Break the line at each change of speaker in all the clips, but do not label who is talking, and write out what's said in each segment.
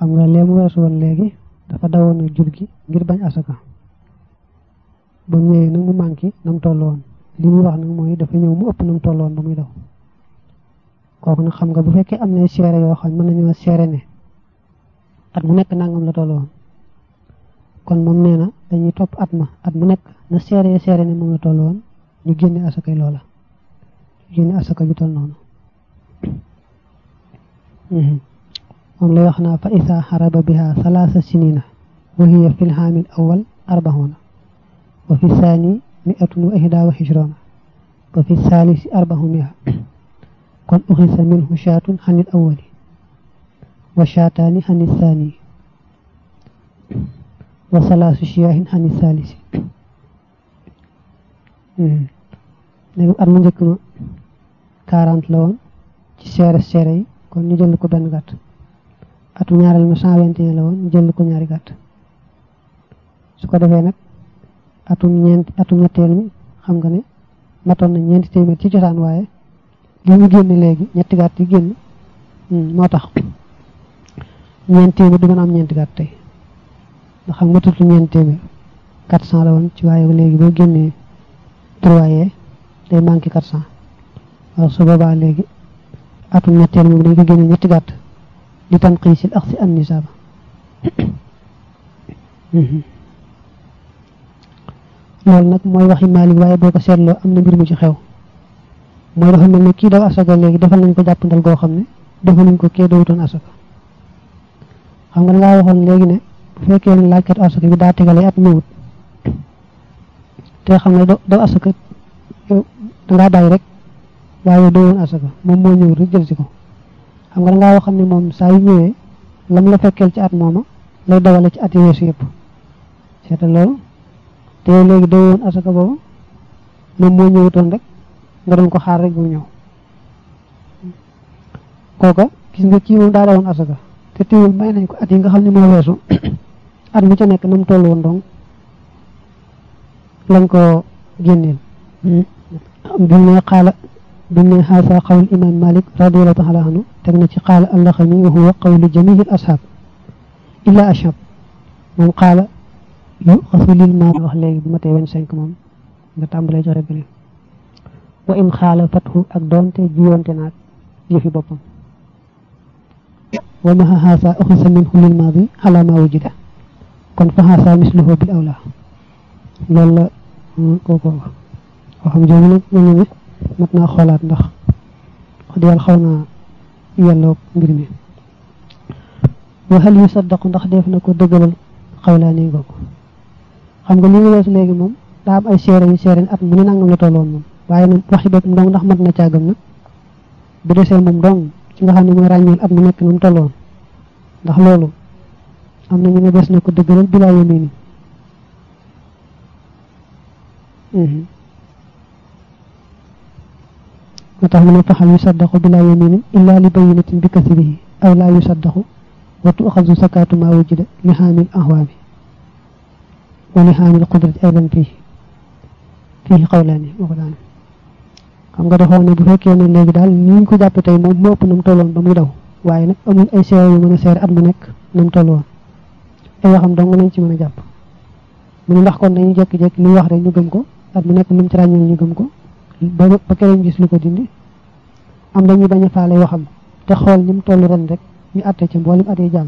xam nga lee mu weesu woon léegi dafa dawoon a jur gi ngir bañ asaka ba mu ñëwee nag mu manqué na mu toll woon li muy wax nag mooy dafa ñëw mu ëpp na mu toll woon ba muy daw kooku nag xam nga bu fekkee am na seere yoo xam mën nañoo seere ne at mu nekk nangam la toll woon kon moom nee na dañuy topp at ma at mu nekk na seere seere ne moom la toll woon ñu génne asakay loola ñu génne asaka ju toll noonu moom lay wax naa fa isa xaraba biha salaasa sinina wa hiya fi lxaamil awal arbaxuna wa fi saani miatun wa ihda wa xishrona wa fi saalisi arbaxu mia kon uxisa minhu shaatun xanil awali wa shaataani xanil saani wa salaasu shiyaahin xanil saalisi léegi at mu njëkk ma quarante la woon ci seere seere yi kon ñu jël ko benn gàtt atu ñaareel ma cent vingt et un la woon ñu jël ko ñaari gàtt su ko defee nag atum ñeent atum ñetteel mi xam nga ne matoon na ñeenti téeméer ci cosaan waaye li ñu génn léegi ñetti gàtt yi génn moo tax ñeenti téeméer du mën a am ñeenti gàtt tey ndax xam nga tutu ñeenti téeméer quatre cent la woon ci waaye léegi boo génnee trois yee day manqué quatre cent waaw su boobaa léegi atum ñetteel moom dañ ko génne ñetti gàtt di tan xiisil ak si an nisaaba loolu nag mooy waxi Maalik waaye boo ko seetloo am na mbir mu ci xew mooy dafa mel ne kii daw asaka léegi defal nañ ko jàppandal goo xam ne defal nañ ko kee dawutoon asaka xam nga dangaa waxoon léegi ne bu fekkee ne laajkat asaka bi daa tegale at ñëwut te xam ne daw asaka yow dangaa bàyyi rek waaye dawoon asaka moom moo ñëwut rek jël si ko xam nga dangaa waxam ne moom saa yu ñëwee lam la fekkeel ci at mooma lay dawale ci at yi weesu yëpp seetal loolu te yow léegi dawoon asaka boobu moom moo ñëwutoon rek nga doon ko xaar rek mu ñëw kooka gis nga kii moom daa dawoon asaka te teewul may nañ ko at yi nga xam ne moo weesu at mu ca nekk na mu toll woon donc lañ ko génneel bi ne xaala bi ne xaasa xawul imam malik radiallahu taala anhu teg na ci xaala allaxami wa huwa qawlu jamihil ashab illa ashab moom xaala yu xasu lil ma wax léegi bu ma tee vingt cinq moom nga tàmbalee joxe bi wa in xaala fathu ak doonte jiyoonte naag yëfi boppam wa maha xaasa uxisa minhu lil maadi ala ma wujida kon fa xaasa misluhu bil awla loolu la kooko waxam jooju nag ñu ne mat naa xoolaat ndax wax dëgg yàlla xaw naa yelloo mbir mi wa hal yu saddaqu ndax def na ko dëggalal xawlaani googu xam nga li nga weesu léegi moom daa am ay seere yu seere at mu ne nangam la tolloon moom waaye nag waxi boppam dong ndax mat na caagam nag bu desee moom dong ci nga xam ne mooy ràññeel at mu nekk na mu tolloon ndax loolu am na ñu ne des na ko dëggalal bilaa yamini moo tax mu ne faxal yusaddaqu bila yaminin illa li bayinatin bi kasrihi aw laa yusaddaqu wa tuxazu sakatu ma wujida li xaamil ahwaami wa li xaamil qudrati aydan fii fii xawlaani moo ko daan xam nga dafa ne bu fekkee ne léegi daal ni ñu ko jàppe tey moom moo ëpp na mu tolloon ba muy daw waaye nag amul ay seere yu mën a seere at mu nekk na mu toll woon ay waxam dong nañ ci mën a jàpp mu ne ndax kon dañuy jékki-jékki li wax rek ñu gëm ko at mu nekk lu mu ci ràññeel ñu gëm ko ba ba keneen gis lu ko dindi am dañuy bañ a faale waxam te xool ni mu toll ren rek ñu atte ci mboolem at yi jàll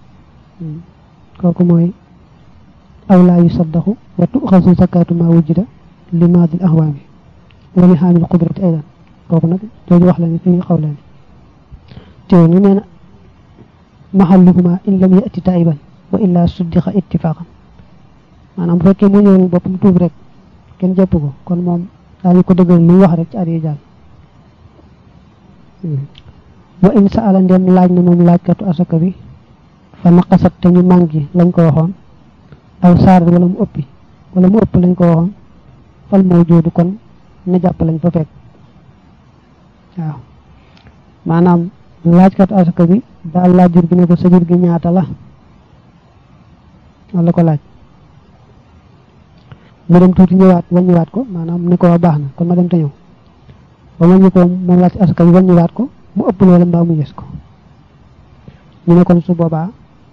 kooku mooy aw laa yusaddaxu wa tuxasu zakatu ma wujida li maadil ahwaami wa li xaamil qudrati aydan kooku nag jooju wax la ne fii xaw la ne teew ni nee na maxalluhuma in lam yati taiban wa illa suddiqa ittifaqan maanaam bu fekkee mu ñëwul boppam tuub rek kenn jàpp ko kon moom daañu ko dëggal lu wax rek ci at yi jàll wa in saala ndem laaj na moom laajkatu asaka bi fa naqasat te ñu màngi lañ ko waxoon aw saar wala mu ëppi wala mu ëpp lañ ko waxoon fal moo joodu kon na jàpp lañ fa fekk waaw maanaam laajkatu asaka bi daal laaj jur gi ne ko sa jur gi ñaata la wala ko laaj mu dem tuuti ñëwaat wàññiwaat ko maanaam ne ko waa baax na kon ma dem te ñëw ba wàññi ko moom laaj asaka bi wàññiwaat ko mu ëpp loola mbaa mu yës ko ñu ne kon su boobaa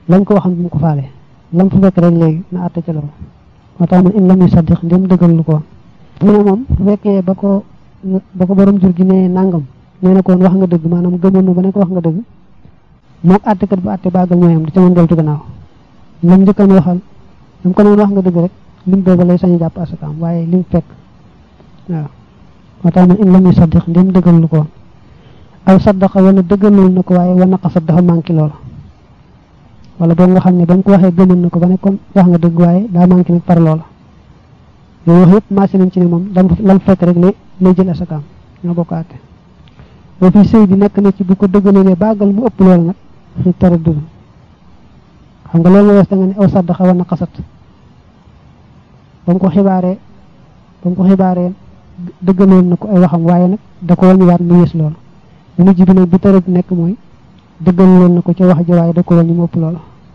lañ ko waxam bu mu ko faale lam fa fekk rek léegi na àtte ca loolu moo tax man in lam yusaddiq ndem dëggal lu ko mu ne moom bu fekkee ba ko ba ko borom jur gi ne nangam nee na ko woon wax nga dëgg maanaam gëmoon na ba ne ko wax nga dëgg mook àttekat bu àtte baagal ñooyam di ca mën deltu gannaaw lam njëkkan waxal lam ko noon wax nga dëgg rek lim booba lay sañ jàpp asakaam waaye lim fekk waaw moo tax man in lam yusaddiq ndem dëggal lu ko aw saddaqa wala dëggaloon na ko waaye wa naqasat dafa manqué loola wala boog nga xam ne ba mu ko waxee gëmoon na ko ba ne kon wax nga dëgg waaye daa manqué nag par loola yooyu wax yëpp maase nañ ci ne moom lam lam fekk rek lay lay jël asakaam ñoo bokk àtte boo fi sëy bi nekk na ci bu ko dëggalee baagal mu ëpp loola nag fi tara dud xam nga loolu nga wees da nga ne aw saddaqa wa naqasat ba mu ko xibaaree ba mu ko xibaaree dëggaloon na ko ay waxam waaye nag da ko wàññiwaat mu yées loolu bu mujj bi nag bi tara nekk mooy dëggaloon na ko ca wax ji waaye da ko wàññi mu ëpp loola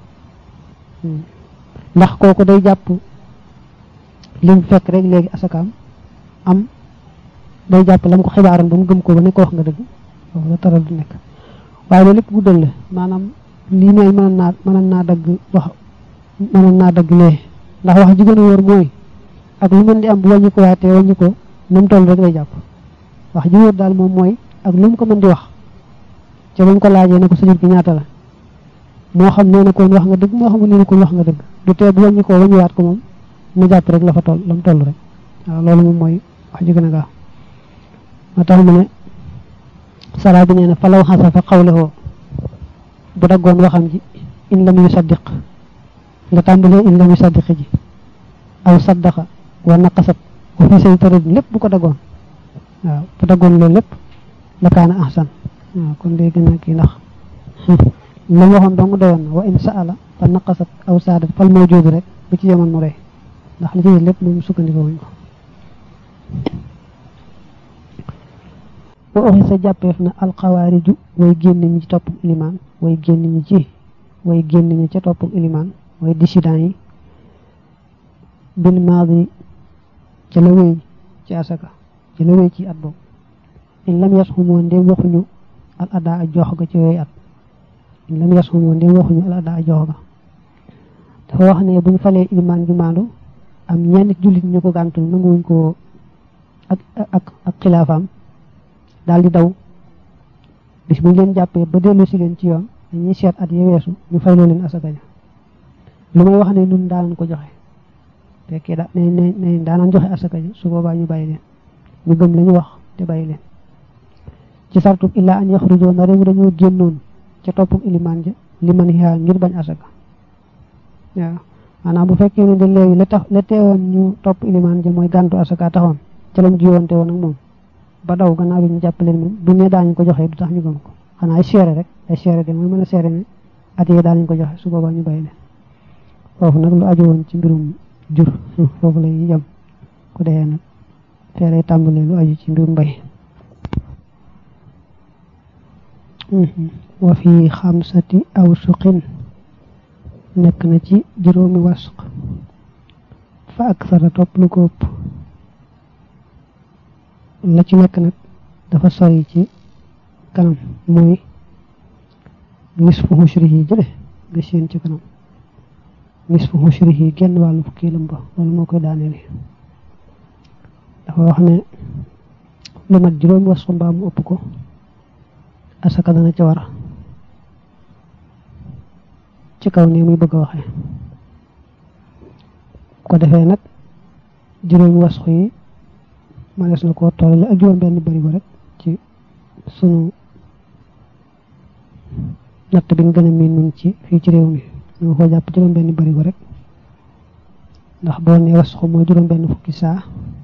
ndax kooku day jàpp lim fekk rek léegi asakaam am day jàpp lam ko xibaaroon ba mu gëm ko ba ne ko wax nga dëgg foofu la tara du nekk waaye loolu lépp guddal la maanaam lii ne mënoon naa mënoon naa dagg wax mënoon naa dagg lee ndax wax ji gën a wóor mooy ak lu mën di am bu wàññi ko waatee wàññi ko nu mu toll rek lay jàpp wax ji wóor daal moom mooy ak lu mu ko mën di wax ca ba mu ko laajee ne ko sa jur gi ñaata la moo xam nee na koon wax nga dëgg moo xam nee na koon wax nga dëgg du tee bu wàññi ko wàññiwaat ko moom na jàpp rek la fa toll la mu toll rek waaw loolu moom mooy wax ji gën a gaaw moo tax mu ne saraa bi nee na falaw xasa fa xawlewoo bu daggoon waxam ji in lam yusaddiq nga tàmbalee in lam yusaddiq ji aw saddaqa wa naqasat wa fi say tarid lépp bu ko daggoon waaw bu daggoon loolu lépp la kaana ahsan waaw kon day gën a kii ndax la waxoon dong doyoon na wa in saala fa naqasat aw saadat fal mawjuud rek bu ci yemoon mu rey ndax li ci lépp moom sukkandikoo wuñ ko wa oxi sa jàppeef na alxawaariju way génn ñi ci topp ilimaan way génn ñi ci way génn ñi ca topp ilimaan way dissident yi bil maadi ca la wéy ci asaka ca la wéy ci at boobu in lam yas xumoo ndem waxuñu al adaa a jox ga ci yooyu at in lam yas xumoo ndem waxuñu al adaa a jox ga dafa wax ne bu ñu falee ilimaan ju maandu am ñenn jullit ñu ko gàntul nanguwuñ ko ak ak ak xilaafaam daal di daw bis bu ñu leen jàppee ba dellu si leen ci yoon dañuy seet at ya weesu ñu fayloo leen asaka ja lu may wax ne nun daanan ko joxe fekkee da ne ne ne daanan joxe asaka ja su boobaa ñu bàyyi leen ñu gëm la ñu wax te bàyyi leen ci sartub illaa an yaxrujoo na réew dañoo génnoon ca toppum ilimaan ja li man xiyaa ngir bañ asaka waaw maanaam bu fekkee ne de léegi la tax la teewoon ñu topp ilimaan ja mooy gàntu asaka taxoon ca lañ jiwoonte woon ak moom ba daw gannaaw bi ñu jàppaleen moom bu ne daañu ko joxe du tax ñu gëm ko xanaa ay seere rek ay seere de mooy mën a seere ne at yee daañu ko joxe su boobaa ñu bàyyi leen foofu nag lu aju woon ci mbirum jur foofu lay yem ku dee nag feeree tàmbalee lu aju ci mbirum mbay wa fi xamsati aw suqin nekk na ci juróomi wasq fa ak sara topp lu ko ëpp la ci nekk nag dafa sori ci kanam mooy nisfu xushrihi jële nga seen ci kanam nisfu xushrihi genn wàllu fukki lëmba loolu moo koy daaneel dafa wax ne lu mat juróomi wasq mbaa mu ëpp ko asaka dana ca war ci kaw nii muy bëgg a waxee ko defee nag juróomi wasq yi manees na koo tollale ak juróom benn barigo rek ci sunu natt bi ñu gën a miin nun ci fii ci réew mi ñu ko jàpp juróom benn barigo rek ndax boo ne wasxu mooy juróom benn fukki saa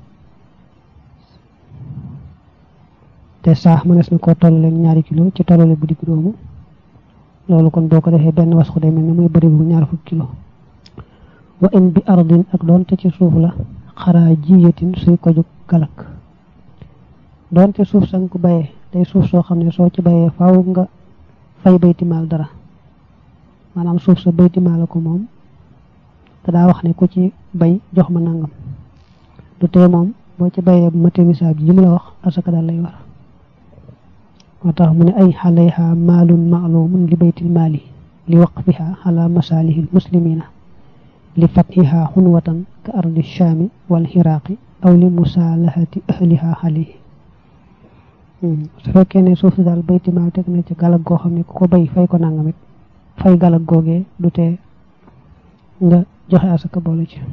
te saa manees na koo tollale ñaari kilo ci tollale bu digg doomu loolu kon boo ko defee benn wasxu day mel ne muy barigo ñaar fukki kilo wa in bi ardin ak doonte ci suuf la xaraa jiyatin suy ko jóg galak doonte suuf sang ko bayee day suuf soo xam ne soo ci bayee faaw nga fay baytimaal dara maanaam suuf sa baytimaal ko moom te daa wax ne ku ci bay jox ma nangam du tee moom boo ci bayee bu mate misaab ji mu la wax asaka daal lay war moo tax mu ne ay xalayha maalun maalumun li baytil maali li waqfiha ala masalihi almuslimina li fathiha xunwatan ka ardi shaami wal xiraaqi aw li musalahati ahliha alayhi su fekkee ne suuf si daal baytimaa teg na ci galag goo xam ne ku ko bay fay ko nangamit fay galag googee du tee nga joxe asaka boole ci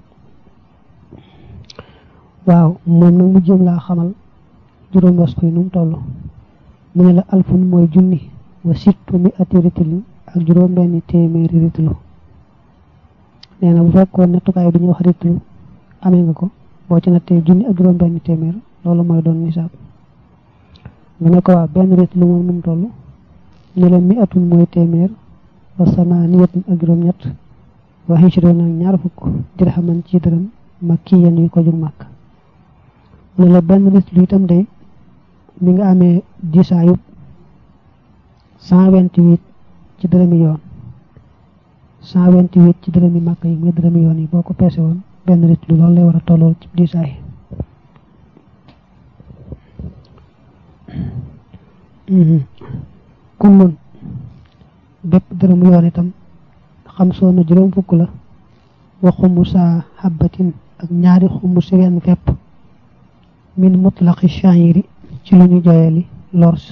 waaw moom nag mu jëm laa xamal juróom was koy nu mu toll mu ne la alfun mooy junni wa sittu mi ati ritlu ak juróom benn téeméeri ritlu nee na bu fekkoon nattukaay bi ñuy wax ritlu amee nga ko boo ci nattee junni ak juróom benn téeméer loolu mooy doon nisaab mu ne ko waa benn ritlu moom nu mu toll ne la mi atun mooy téeméer wa samaaniyatun ak juróom ñett wa hijroon ak ñaar fukk dirhaman ci dërëm makkiyan yu ko jug màkk mu ne la benn ritlu itam day mi nga amee diisaayub cent vingt-huit ci dërëmi yoon cent vingt-huit ci dërëmi màkk yi muy dërëmi yoon yi boo ko peese woon benn ritlu loolu lay war a tollool ci diisaay kullun bépp dërëm yoon itam xam soo na juróom fukk la wa xumu saa xabbatin ak ñaari xumu si wenn fepp min mutlaqi shayiri ci lu ñu joyeli lors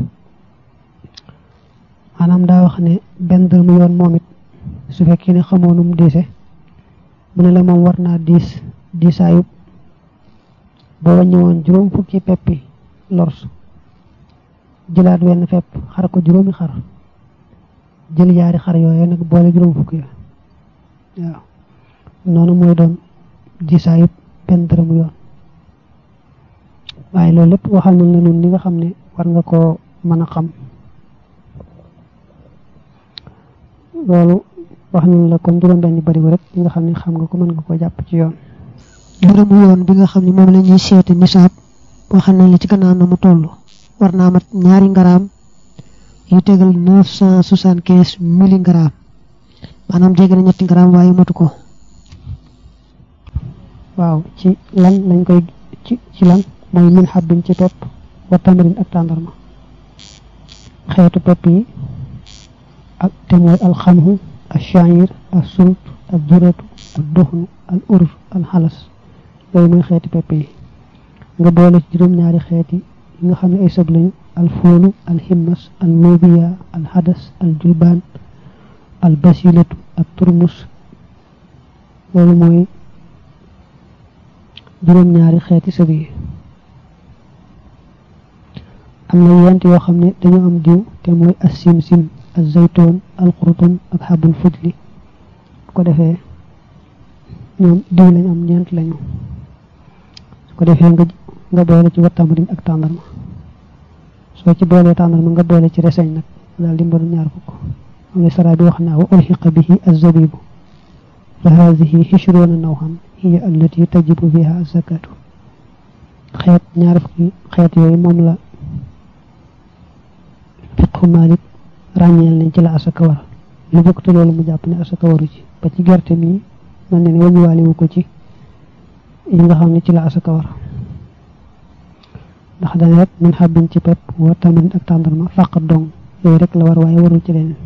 maanaam daa wax ne benn dërëm yoon moom it su fekkee ne xamoonum diise mu ne la moom war naa diis diisaayub boo wàññi woon juróom fukki peppi lors jëlaat wenn fepp xar ko juróomi xar jël yaari xar yooyu nag boole juróom fukki ya waaw noonu mooy doon diisaayub benn dërëm yoon waaye loolu lépp waxal nañ la nun li nga xam ne war nga koo mën a xam loolu wax nañ la comme juróom benn barigo rek li nga xam ne xam nga ko mën nga ko jàpp ci yoon
dërëmu yoon bi nga xam ne moom la ñuy seeti nisaab waxal nañ la ci gannaaw na mu toll war naa mat ñaari ngaraam yu tegal neuf cent soixante quinze milligrammes maanaam jege na ñetti ngaraam waaye matu ko
waaw ci lan lañ koy ci ci lan mooy min xabbin ci pepp wa tamarin ak tàndarma xeetu pepp yi ak te mooy alxamhu al sha'ir al sult al duratu al duxnu al ur al xalas yooyu mooy xeeti pepp yi nga boole ci juróom-ñaari xeeti yi nga xam ne ay sëb lañu al foolu al himmas al nubiya al hadas al julbaan al basilatu al turmus loolu mooy juróom-ñaari xeeti sëb yi am na yent yoo xam ne dañoo am diw te mooy as simsim az zaytoon al qurutun ak xabul fujli bu ko defee ñoom diw lañ am ñeent lañu su ko defee nga nga boole ci wattamarin ak tàndarma soo ci boolee tàndarma nga boole ci reseñ nag daal di mbaru ñaar fukk am na sara bi wax naa wa ulxiqa bihi az-zabibu fa haadihi hishruuna nawhan hiya allati tajibu fiha az-zakatu xeet ñaar fukki xeet yooyu moom la fiqhu Malik ràññeel nañ ci la asaka war lu bokk te loolu mu jàpp ne asaka waru ci ba ci gerte mi mel ne ne wañuwaale wu ko ci yi nga xam ne ci la asaka war ndax dana rek min xabbin ci pepp wa tamarin ak tàndarma fàqat dong yooyu rek la war waaye warul ci leen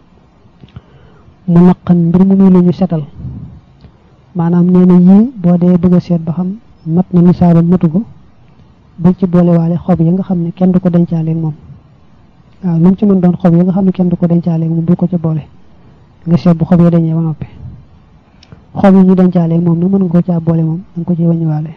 mu naqan mbir mu muy lu ñu setal maanaam nee na yii boo dee bëgg a seet ba xam mat na nisaabam matu ko bul ci boolewaale xob yi nga xam ne kenn du ko dencaaleeg moom waaw lu mu ci mën doon xob yi nga xam ne kenn du ko dencaaleeg moom bul ko ca boole nga seet bu xob yi dañee ba noppi xob yi ñu dencaaleeg moom nag mën nga ko caa boole moom da nga ko ci wàññiwaale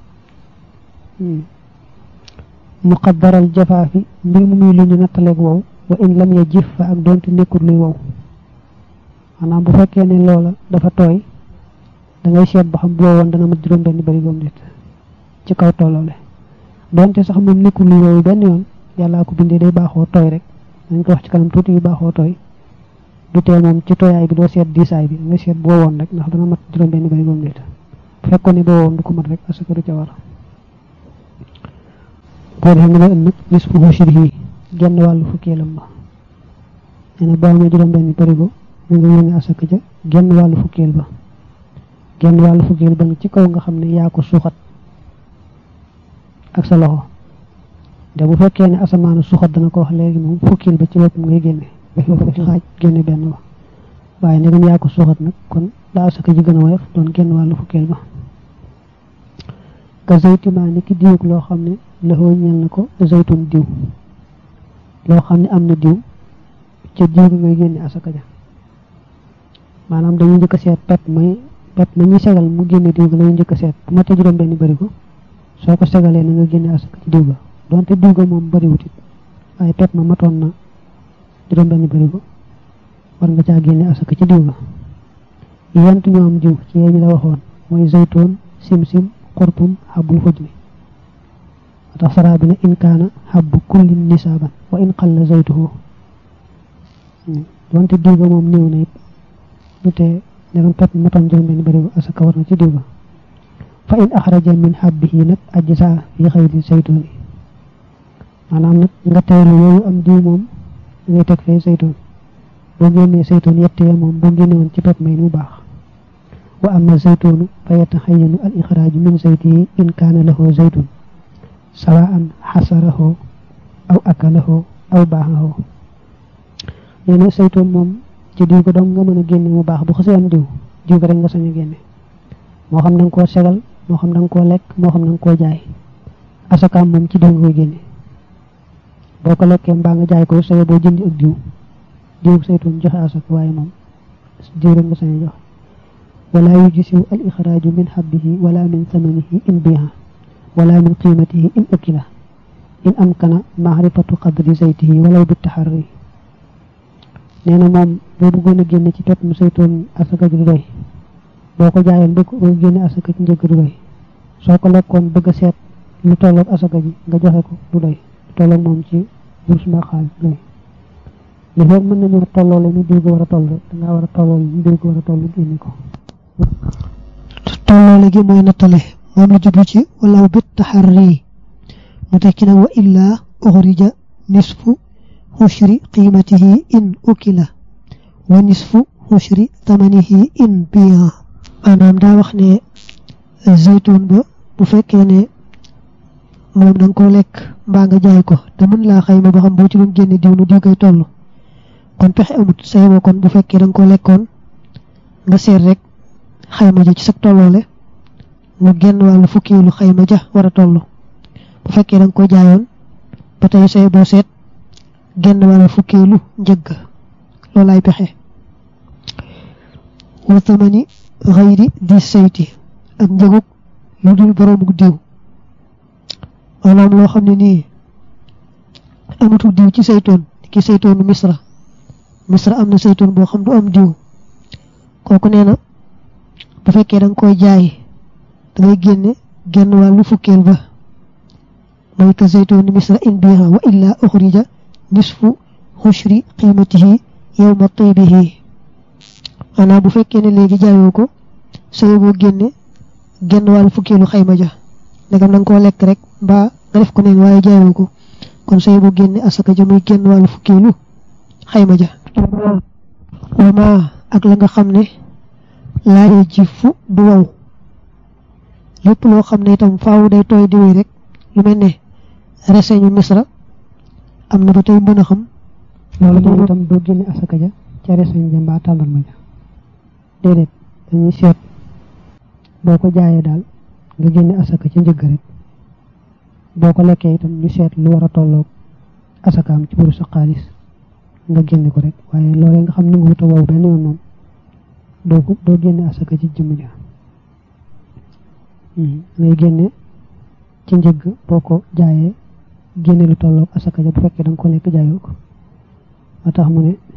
muqaddaral jafaafi mbir mu muy lu ñu nattaleeg wow wa in lam ya jif fa ak doonte nekkul luy wow maanaam bu fekkee ne loola dafa tooy da ngay seet ba xam bu wowoon dana mat juróom benn barigoom nit ci kaw tolloole doonte sax moom nekkul luy wow benn yoon yàllaa ko bindee day baaxoo tooy rek dañ ko wax ci kanam tuuti yu baaxoo tooy du tee moom ci tooyaay bi doo seet diisaay bi nga seet bu wowoon rek ndax dana mat juróom benn barigoom nit bu fekkoon ne bu wowoon du ko mat rek asaka du ca war boo defee nga lay ënd nis fu shirhi genn wàllu fukkeelam ba nee na boo amee juróom benn barigo na nga yéene asaka ja genn wàllu fukkeel ba genn wàllu fukkeel ba nga ci kaw nga xam ne yaa ko suuxat ak sa loxo de bu fekkee ne asamaanu suuxat dana ko wax léegi moom fukkeel ba ci boppam ngay génne ci xaaj génne benn ba waaye ndegam yaa ko suuxat nag kon la asaka ji gën a woyof doon génn wàllu fukkeel ba ka zaytima ni ki diwug loo xam ne laxoo ñeel na ko zaytun diw loo xam ne am na diw ca diw bi ngay génne asaka ja maanaam dañuy njëkk a seet pep may pep ma ñuy segal mu génne diw ga lañuy njëkk a seet bu ma te juróom benn bëri ko soo ko segalee na nga génne asaka ci diw ga donte diw ga moom bëriwut it waaye pep ma matoon na juróom benn bëri ko war nga caa génne asaka ci diw ga yent ñoo am diw ci yee ñu la waxoon mooy zaytoon sim-sim xurtum xabbul xuj mi tax saraa bi ne in kaana xabbu kullin nisaaban wa in qalla zaytuhu donte diw ga moom néew na it lu tee ndegam pep matoon juróom benn bëri ko asaka war na ci diw ga fa in axraja min xabbihi nag ajsa fi xayri zaytuun yi maanaam nag nga teelu yooyu am diw moom da ngay teg fee zaytuun boo génnee zaytuun yett ya moom boo génne woon ci pep may mu baax wa amma zaytuunu fa yataxayanu al ixraaju min zaytihi in kaana lahu zaytun sawaan xasarahu aw akalahu aw baaxahu nee na zaytuun moom ci diw ko dong nga mën a génne mu baax bu xasee am diw diw ko rek nga sañ a génne moo xam da nga koo segal moo xam da nga koo lekk moo xam da nga koo jaay asakaam moom ci diw nga koy génne boo ko lekkee mbaa nga jaay ko saye boo jëndi ak diw diw saytuun joxe asaka waaye moom diw rek nga sañ a joxe wala yujisiw al ixraaju min xabbihi wala min samanihi in biha wala min qiimatihi in ukila in amkana maarifatu qadri zaytihi walaw bi taxarri nee na moom boo bëggoon a génne ci pepp mu saytuun asaka ji du doy boo ko jaayoon bëgg ko génne asaka ci njëgg du doy soo ko lekkoon bëgg a seet lu tolloog asaka ji nga joxe ko du doy lu tolloog moom ci bourse mbaa xaalis du doy li foog mën nañoo tolloole ni diw ko war a toll rek dangaa war a tolloole ni diw ko war a toll génne ko
tolloole gi mooy nattale moom la jublu ci walaw bit taxarri mu tekki nag wa illaa uxrija nisfu xushri qiimatihi in ukila wa nisfu xushri tamanihi in biya maanaam daa wax ne zaytuun ba bu fekkee ne moom da nga koo lekk mbaa nga jaay ko te mën laa xayma ba xam boo ci doon génne diw nu diw koy toll kon pexe amut sayma kon bu fekkee da nga koo lekkoon nga seet rek xayma ja ci sa tolloole mu génn wàllu fukkiilu xayma ja war a toll bu fekkee da nga ko jaayoon ba tey say boo seet génn wàllu fukkiilu njëgg loolaay pexe wa tamani xayri di sayti ak njëgug lu dul boroomu diw maanaam loo xam ne nii amatul diw ci saytoon ki saytoonu misra misra am na saytoon boo xam du am diw kooku nee na bu fekkee da nga koy jaay da ngay génne génn wàllu fukkeel ba mooy ka saytoonu misra in biha wa illa uxrija nisfu xushri qiimatihi yowma taybihi maanaam bu fekkee ne léegi jaayoo ko soo boo génne génn wàllu fukkeelu xayma ja ndegam da nga koo lekk rek mbaa nga def ko neen waaye jaayoo ko kon soo boo génne asaka ja muy génn wàllu fukkeelu xayma ja wama ak la nga xam ne laa ji fu du wow lépp loo xam ne itam faaw day tooy di wéy rek lu mel ne reseñu misra am na ba tey mën a xam
loolu moom itam doo génne asaka ja ca reseñ ja mbaa tàndarma ja déedéet dañuy seet boo ko jaayee daal nga génne asaka ca njëgg rek boo ko lekkee itam ñu seet lu war a tolloog asakaam ci buru sa xaalis nga génne ko rek waaye loolee nga xam ni nga wuta wow benn yoon moom doo ko doo génne asaka ci jëmm ja ngay génne ci njëgg boo ko jaayee génne lu tolloog asaka ja bu fekkee da nga ko lekk jaayoo ko moo tax mu ne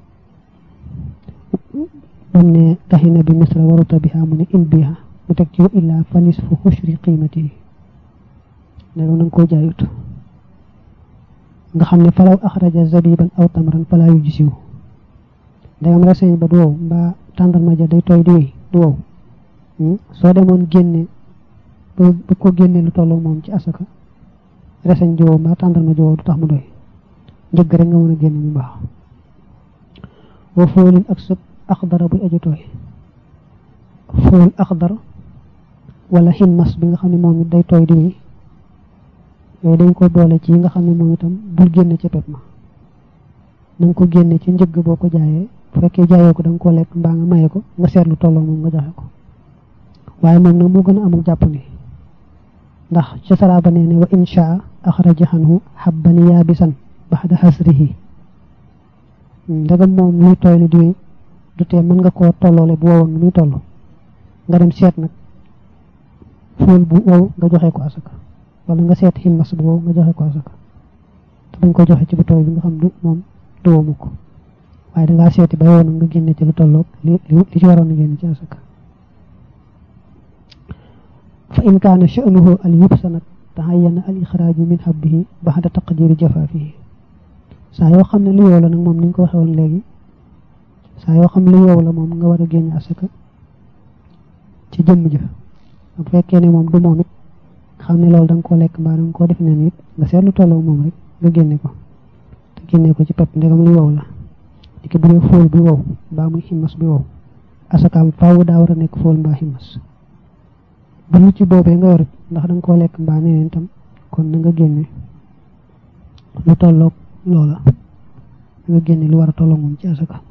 bam ne taxina bi misra waruta biha mu ne in biha mu teg ci wa illaa fa nisfu xushri qiimati ndegam na nga koo jaayut nga xam ne falaw axraja zabiban aw tamran fala yu gisiw ndegam reseñ ba du wow mbaa tàndarma ja day tooy di wéy du wow soo demoon génne ba ko génne lu tolloo moom ci asaka reseñ ji wow mbaa tàndarma ji wow du tax mu doy njëgg rek nga mën a génne mu baax wa foolin ak sëb axdara buy aju tooy fool axdar wala ximmas bi nga xam ne moom it day tooy di wéy yooyu dañ ko boole ci yi nga xam ne moom itam bul génne ca pep ma na nga ko génne ci njëgg boo ko jaayee bu fekkee jaayoo ko da nga koo lekk mbaa nga maye ko nga seetlu tolloo moom nga joxe ko waaye moom nag moo gën a amul jàpp ni ndax ca saraaba nee ne wa insha axraja xanhu xabban yaabisan baxda xasrihi ndegam moom luy tooy li diwee du tee mën nga koo tolloole bu wowoon muy toll nga dem seet nag fóol bu wow nga joxe ko asaka wala nga seet ximmas bu wow nga joxe ko asaka te bañ ko joxe ci bu tooy bi nga xam du moom du womu ko waaye dangaa seeti ba yow nag nga génne ci lu tolloog li li ci waroon a génne ci asaka fa in kaana sha'nuhu al yubsa nag tahayyana al ixraaju min habbihi baxda taqdiri jafaafihi saa yoo xam ne lu yow la nag moom ni ñu ko waxee woon léegi saa yoo xam ne lu yow la moom nga war a génne asaka ci jëmm jëf bu fekkee ne moom du moom it xam ne loolu da nga koo lekk mbaa da nga koo def neen it nga seetlu tolloo moom rek nga génne ko te génne ko ci pepp ndegam lu wow la di bu dee fóol bi wow mbaa muy ximmas bi wow asakaam faaw daa war a nekk fóol mbaa ximmas bu lu ci boobee nga yor ndax da nga koo lekk mbaa neneen tam kon na nga génne lu tolloog loola nga génne lu war a tolloog moom ci asaka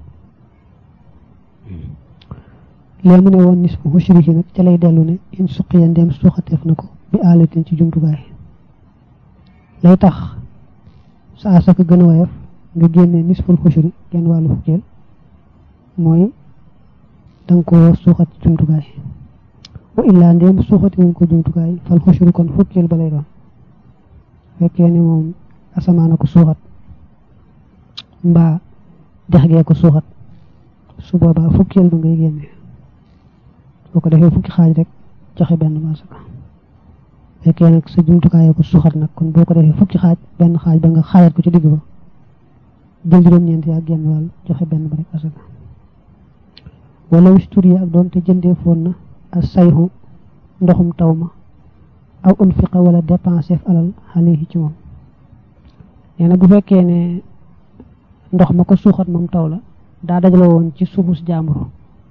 lee mu ne woon nisfu hushrihi nag ca lay dellu ne in suqiya ndeem suuxateef na ko bi aalatin ci jumtukaay lay tax sa asaka gën a woyof nga génne nisful hushri genn wàllu fukkeel mooy danga ko suuxat ci jumtukaay wa illaa ndeem suuxati wuñ ko jumtukaay fal hushri kon fukkeel ba lay doon fekkee ne moom asamaana ko suuxat mbaa dex gee ko suuxat su boobaa fukkeel ba ngay génne boo ko defee fukki xaaj rek joxe benn masaka fekkee nag sa jumtukaayoo ko suuxat nag kon boo ko defee fukki xaaj benn xaaj ba nga xaajat ko ci digg ba jël juróom-ñeent yaa génn wàll joxe benn ba rek asaka wala wisturi ak doon te jëndee foon na ak sayxu ndoxum taw ma aw unfiqa wala dépensé alal xale yi ci moom nee na bu fekkee ne ndox ma ko suuxat moom taw la daa dajale woon ci suufus jàmbur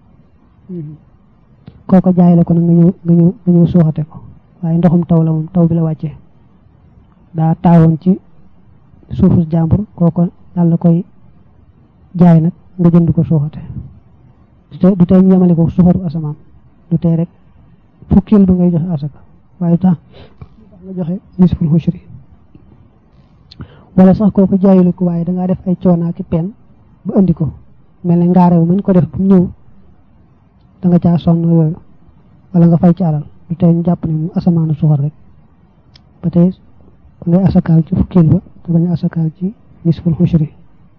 kooko jaay la ko nag nga ñëw nga ñëw nga ñëw suuxate ko waaye ndoxum taw la moom taw bi la wàccee daa taawoon ci suufus jàmbur kooko daal la koy jaay nag nga jënd ko suuxate du tey ñu yemale ko suuxatu asamaan du tey rek fukkil ba ngay joxe asaka waaye tax nga joxe nisful hushri wala sax kooku jaayilu ko waaye dangaa def ay coonaa ki pen ba andi ko mel ne ngaarew mañ ko def bu ñëw da nga caa sonn yooyu wala nga fay ci alal du tey ñu jàpp ne mu asamaanu suxar rek ba tey ngay asakaal ci fukkil ba te bañ a asakaal ci nisful xushri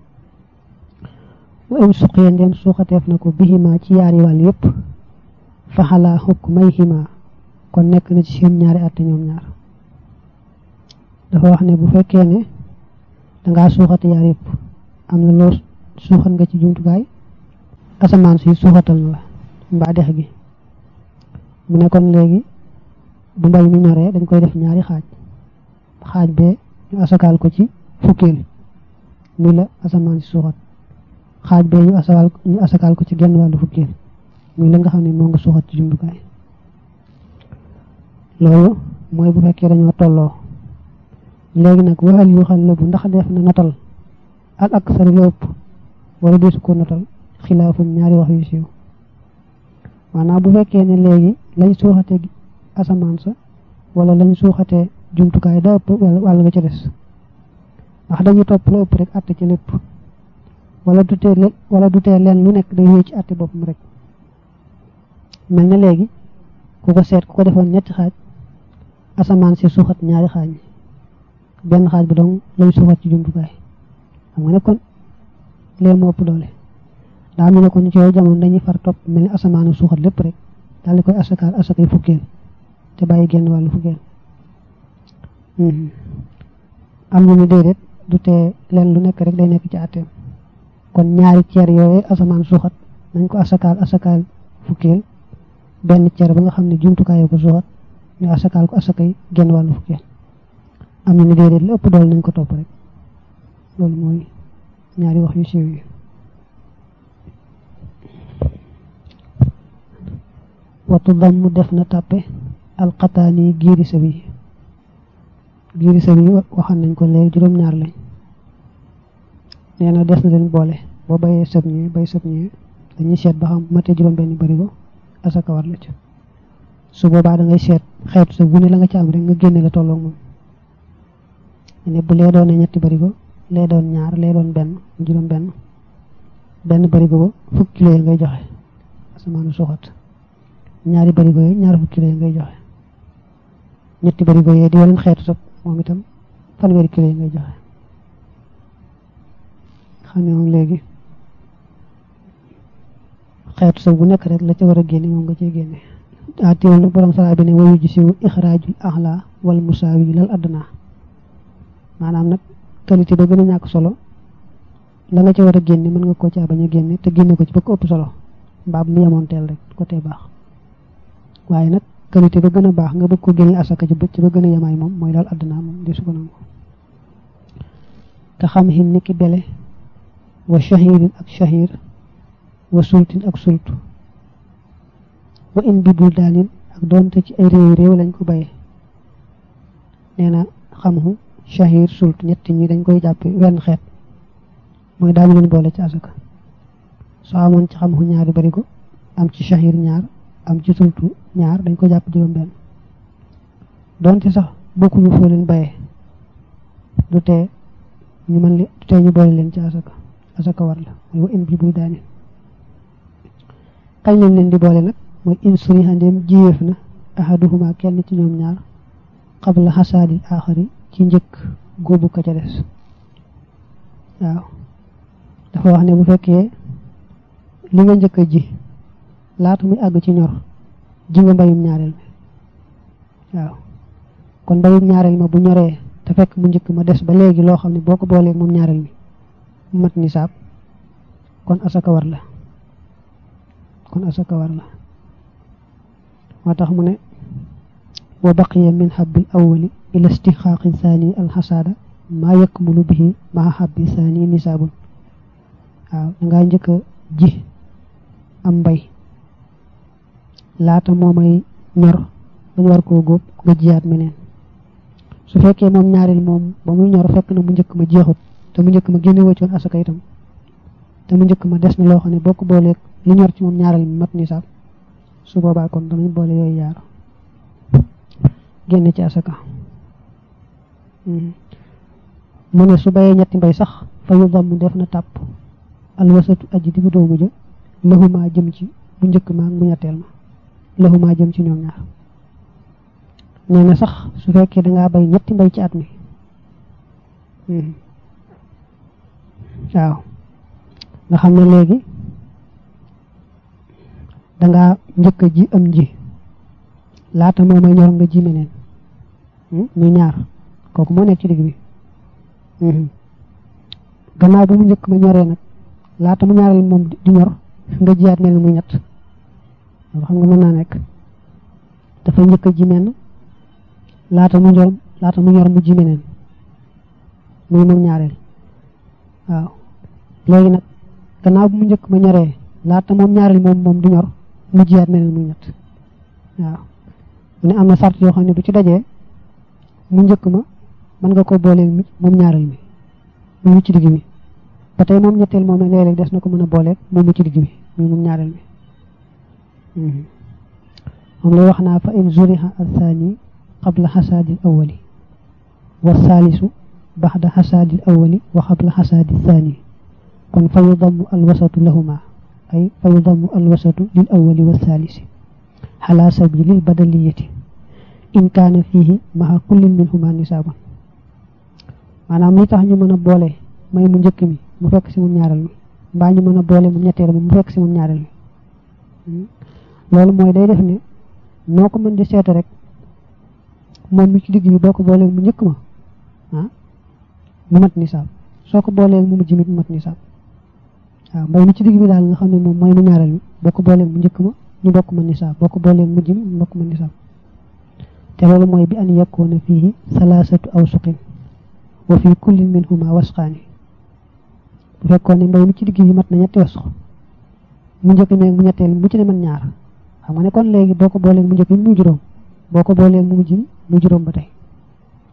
wa in suqiya ndem suuxateef na ko bihima ci yaari wàll yépp faxalaa xukk may xima kon nekk na ci seen ñaari atte ñoom ñaar dafa wax ne bu fekkee ne dangaa suuxate yaar yépp am na loo suuxat nga ci jumtukaay asamaan si suuxatal na la mbaa dex gi mu ne kon léegi bu mbay mi ñoree dañ koy def ñaari xaaj xaaj bee ñu asakaal ko ci fukkeel muy la asamaan si suuxat xaaj bee ñu asakaal ñu asakaal ko ci genn wàllu fukkeel muy la nga xam ne moo nga suuxat ci jumtukaay loolu mooy bu fekkee dañoo tolloo léegi nag waxal yu xal bu ndax def na notal al aksar lu ëpp wala desu ko notal xilaafum ñaari wax yu siiw maanaam bu fekkee ne léegi lañ suuxatee asamaan sa wala lañ suuxatee jumtukaay da ëpp wàll nga ci des ndax dañuy topp la ëpp rek atte ci lépp wala du tee wala du tee leen lu nekk day wéy ci atte boppam rek mel na léegi ku ko seet ku ko defoon ñetti xaaj asamaan si suuxat ñaari xaaj benn xaaj bi dong lañ suuxat ci jumtukaay xam nga ne kon lee moo ëpp doole daa mel ne kon ci yooyu jamono dañuy far topp mel ni asamaanu suuxat lépp rek daal di koy asakaal asakay fukkeel te bàyyi genn wàllu fukkeel am ñu ni déedéet du tee leen lu nekk rek day nekk ci àtteem kon ñaari ceer yooyu asamaan suuxat nañ ko asakaal asakaal fukkeel benn ceer ba nga xam ne jumtukaay ko suuxat ñu asakaal ko asakay genn wàllu fukkeel am ñu ni déedéet lu ëpp doole nañ ko topp rek loolu mooy ñaari wax yu siiw yi watu damm def na tàppe alxataani giiri sa bi giiri sa bi waxan nañ ko léegi juróom-ñaar lañ nee na des na leen boole boo bayee sëb ñi bay sëb ñi dañuy seet ba xam matee juróom benn barigo asaka war la ci su boobaa da ngay seet xeetu sa bu ne la nga ci am rek nga génne la tolloog moom ne bu lee doon ñetti barigo lee doon ñaar lee doon benn juróom benn benn barigo ba fukki kilo yi ngay joxe asamaanu suuxat ñaari barigo yi ñaar fukki kilo yi ngay joxe ñetti barigo yi di yeneen xeetu sab moom itam fanweeri kilo yi ngay joxe xam ne moom léegi xeetu sab bu nekk rek la ca war a génne moom nga cee génne daa téewal nag borom saraa bi ne wayu ji siwu ixraajul axla wal musaawi lal adduna maanaam nag qualité ba gën a ñàkk solo la nga ca war a génne mën nga koo caa bañ a génne te génne ko ci ba ko ëpp solo mbaa bu mu yemoon teel rek ko tee baax waaye nag qualité ba gën a baax nga bëgg ko génne asaka ci bëcc ba gën a yemaay moom mooy lal adduna moom di su ko nangu te xam xin ni ki bele wa shahirin ak shahir wa sultin ak sultu wa in bi bul daanin ak doonte ci ay réew réew lañ ko bayee nee na xamhu shahir sult ñetti ñi dañ koy jàppe wenn xeet mooy daañu leen boole ci asaka soo amoon ci xamhu ñaari barigo am ci shahir ñaar am ci sultu ñaar dañ ko jàpp juróom benn doonte sax bokkuñu foo leen bayee du tee ñu mën du tee ñu boole leen ci asaka asaka war la mooy wa in bi bul daanin kañ lañ leen di boole nag mooy in suri handem jiyeef na ahaduhuma kenn ci ñoom ñaar qabla xasaadil aaxari ci njëkk góobu ka ca des waaw dafa wax ne bu fekkee li nga njëkk a ji laata muy àgg ci ñor ji nga mbayum ñaareel mi waaw kon mbayum ñaareel ma bu ñoree te fekk mu njëkk ma des ba léegi loo xam ne boo ko boolee moom ñaareel mi mu mat nisaab kon asaka war la kon asaka war la moo tax mu ne wa baqiya min habbil awwali ila istixaaqi thani alxasaada maa yakmulu bihi maa habbi thani nisaabun waaw dangaa njëkk a ji am mbay laata moo may ñor bañ war koo góob nga jiyaat meneen su fekkee moom ñaareel moom ba muy ñor fekk na mu njëkk ma jeexut te mu njëkk ma génne wëccoon asaka itam te mu njëkk ma des na loo xam ne bokk booleeg li ñor ci moom ñaareel mi mat nisaab su boobaa kon danañ boole yooyu yaar génne ci asaka mu ne su bayee ñetti mbay sax fa yu damm def na tàpp alwasatu aji diggu doomu ja laxumaa jëm ci bu njëkk ma ak bu ñetteel ma laxumaa jëm ci ñoom ñaar nee na sax su fekkee dangaa bay ñetti mbay ci at mi waaw nga xam ne léegi dangaa njëkk a ji am ji laata moo may ñor nga ji meneen muy ñaar kooku moo nekk ci digg bi gannaaw bu mu njëkk ma ñoree nag laata mu ñaareel moom di ñor nga jiyaat mel muy ñett loolu xam nga mën naa nekk dafa njëkk a ji menn laata mu ñor laata mu ñor mu ji meneen muy moom ñaareel waaw léegi nag gannaaw bu mu njëkk ma ñoree laata moom ñaareel moom moom di ñor mu jiyaat meneen muy ñett waaw mu ne am na sart yoo xam ne bu ci dajee mu njëkk ma mën nga ko booleeg mi moom ñaareel mi mu mu ci digg bi ba tey moom ñetteel moom léeg-léeg des na ko mën a booleeg moom mu ci digg bi muy moom ñaareel mi moom lay wax naa fa in zuriha athani qabla xasaadi al awali wa saalisu baxda xasaadi al awali wa qabla xasaadi thani kon fa yudamu alwasatu lahuma ay fa yudamu alwasatu lil awali wa saalisi ala sabilil badaliyati in kaana fiihi maha kullin minhuma nisaabun maanaam li tax ñu mën a boole may mu njëkk mi mu fekk si moom ñaareel mi mbaa ñu mën a boole mu ñetteel mi mu fekk si moom ñaareel mi loolu mooy day def ne noo ko mën di seete rek moom mi ci digg bi boo ko boolee mu njëkk ma ah mu mat nisaab soo ko boolee mu mujj mi mu mat nisaab waaw mbay mi ci digg bi daal nga xam ne moom mooy mu ñaareel mi boo ko boolee mu njëkk ma ñu bokk ma nisaab boo ko boolee mujj mi ñu bokk ma nisaab te loolu mooy bi an yakkoona fiihi salaasatu awsuqin wa fii kullin minhuma wasqaani bu fekkoon ne mbay mi ci digg bi mat na ñetti wasq mu njëkk meeg mu ñetteel mu ci ne man ñaar xam nga ne kon léegi boo ko boolee mu njëkk mi muy juróom boo ko boolee mu mujj mi muy juróom ba tey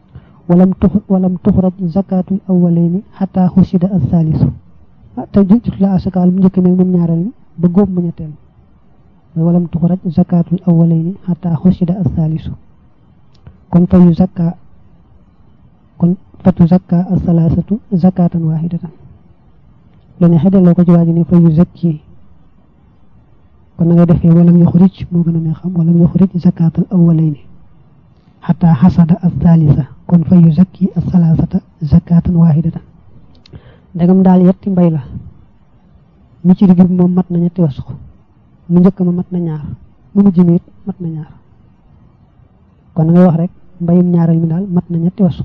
walam tux walam tuxraj zakatul awwalaini xataa xusida al thalisu te jut la asakaal mu njëkk meeg moom ñaareel mi ba góob mu ñetteel walam tuxraj zakatul awwalaini xataa xusida al thalisu kon fayu zakka kon fatu zakka al thalathatu zakatan wahidatan lu ne xedelloo ko ci waaji ne fayu zakki kon na ngay defee walam yuxrij moo gën a ne xam walam yuxrij zakatal awwalaini xataa xasada al thalitha kon fa yu zakki al thalathata zakatan wahidatan ndegam daal yetti mbay la mi ci digg bi moom mat na ñetti wasxu mu njëkk ma mat na ñaar mu mujj mi it mat na ñaar kon na ngay wax rek mbayum ñaareel mi daal mat na ñetti wasxu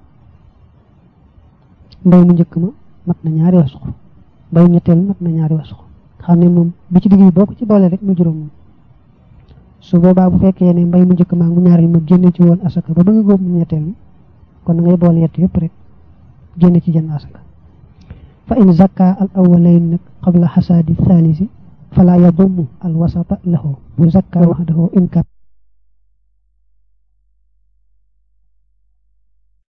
mbay mu njëkk ma mat na ñaari wasxu mbayum ñetteel mat na ñaari wasxu xam ne moom bi ci digg bi boo ko ci boole rek mu juróom moom su boobaa bu fekkee ne mbay mu njëkk maa mu ñaareel ma génne ci woon asaka ba bëgg góob mu ñetteel mi kon na ngay boole yett yëpp rek génne ci jënd asaka fa in zakka al awwalayn nag qabla xasaadi thalisi fala yadumu al wasata lahu bu zakka waxdahu in kat